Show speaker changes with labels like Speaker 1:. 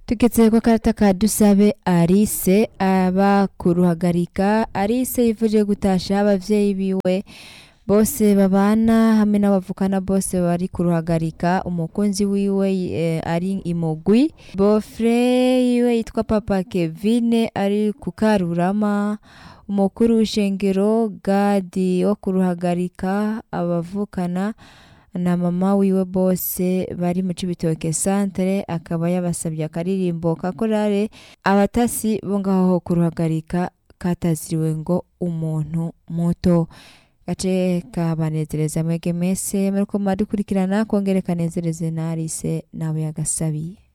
Speaker 1: tugeze ku karata ka dusabe arise aba kuruhagarika arise yifuje gutasha abavyeyi biwe bose babana hamwe n'abavukana bose bari kuruhagarika umukunzi wiwe eh, ari imugwi bofre yiwe yitwa papa kevine ari ku karurama umukuru w'ishengero gadi wo kuruhagarika abavukana na mama wiwe bose bari mu cibitoke santere akaba yabasabye akaririmbo ka korale abatasi bo ngaho kuruhagarika kataziriwe ngo umuntu muto gace kabanezereza mwege mese muriko muradukurikirana kongere kanezereze narise nawe yagasabiye